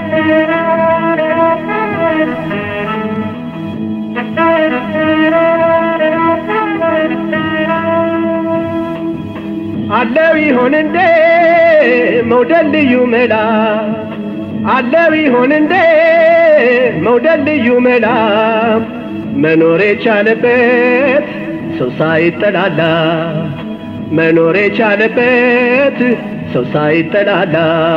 አለው ይሆን እንዴ መውደድ ልዩ መላ አለው ይሆን እንዴ መውደድ ልዩ መላ መኖር የቻለበት ሰው ሳይጠላላ መኖር የቻለበት ሰው ሳይጠላላ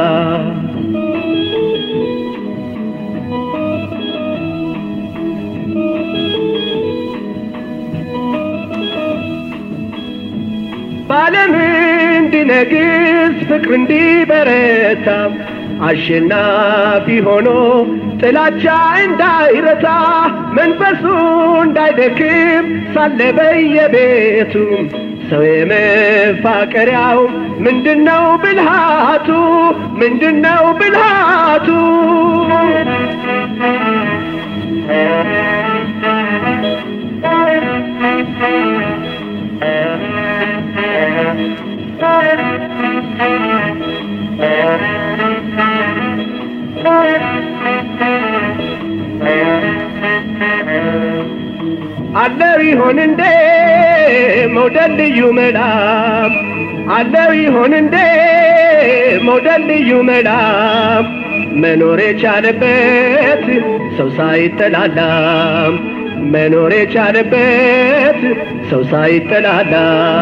በዓለም እንዲነግስ ፍቅር እንዲበረታ አሸናፊ ሆኖ ጥላቻ እንዳይረታ መንፈሱ እንዳይደክም ሳለ በየቤቱ ሰው የመፋቀሪያው ምንድነው ብልሃቱ? ምንድነው ብልሃቱ? አለው ይሆን እንዴ መውደድ ልዩ መላ አለው ይሆን እንዴ መውደድ ልዩ መላ መኖር የቻለበት ሰው ሳይጠላላ መኖር የቻለበት ሰው ሳይጠላላ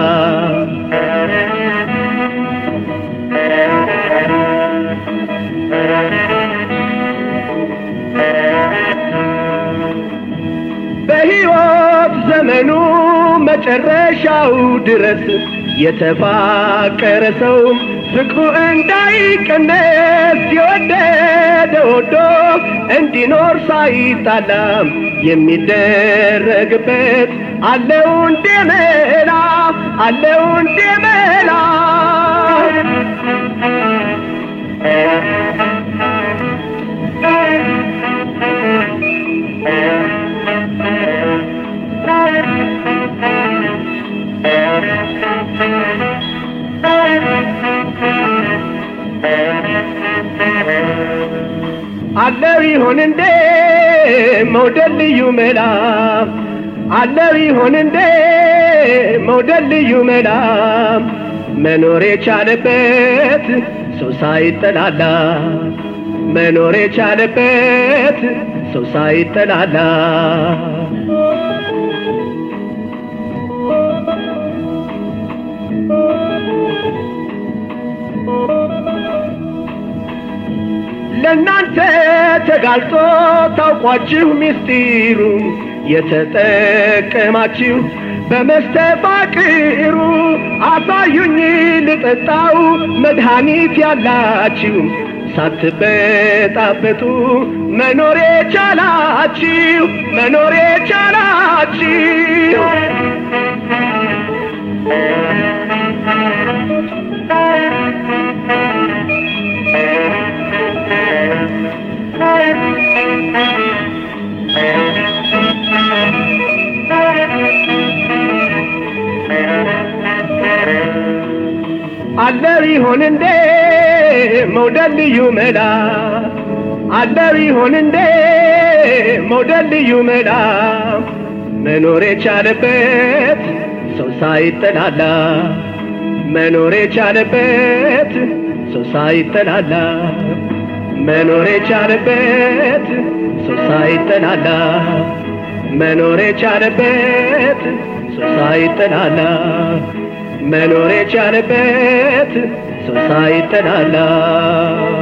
በሕይወት ዘመኑ መጨረሻው ድረስ የተፋቀረ ሰው ፍቅሩ እንዳይቀነስ የወደደ ወዶ እንዲኖር ሳይጣላም የሚደረግበት አለው እንዴ መላ አለው እንዴ መላ አለው ይሆን እንዴ መውደድ ልዩ መላ አለው ይሆን እንዴ መውደድ ልዩ መላ መኖር የቻለበት ሰው ሳይጠላላ መኖር የቻለበት ሰው ሳይጠላላ ለእናንተ ተጋልጦ ታውቋችሁ ሚስጢሩ የተጠቀማችሁ በመስተፋቅሩ አሳዩኝ ልጠጣው መድኃኒት ያላችሁ ሳትበጣበጡ መኖር የቻላችሁ መኖር የቻላችሁ አለው ይሆን እንዴ መውደድ ልዩ መላ አለው ይሆን እንዴ መውደድ ልዩ መላ መኖር የቻለበት ሰው ሳይጠላላ መኖር የቻለበት ሰው ሳይጠላላ መኖር የቻለበት ሰው ሳይጠላላ መኖር የቻለበት ሰው ሳይጠላላ መኖር የቻለበት ሰው ሳይጠላላ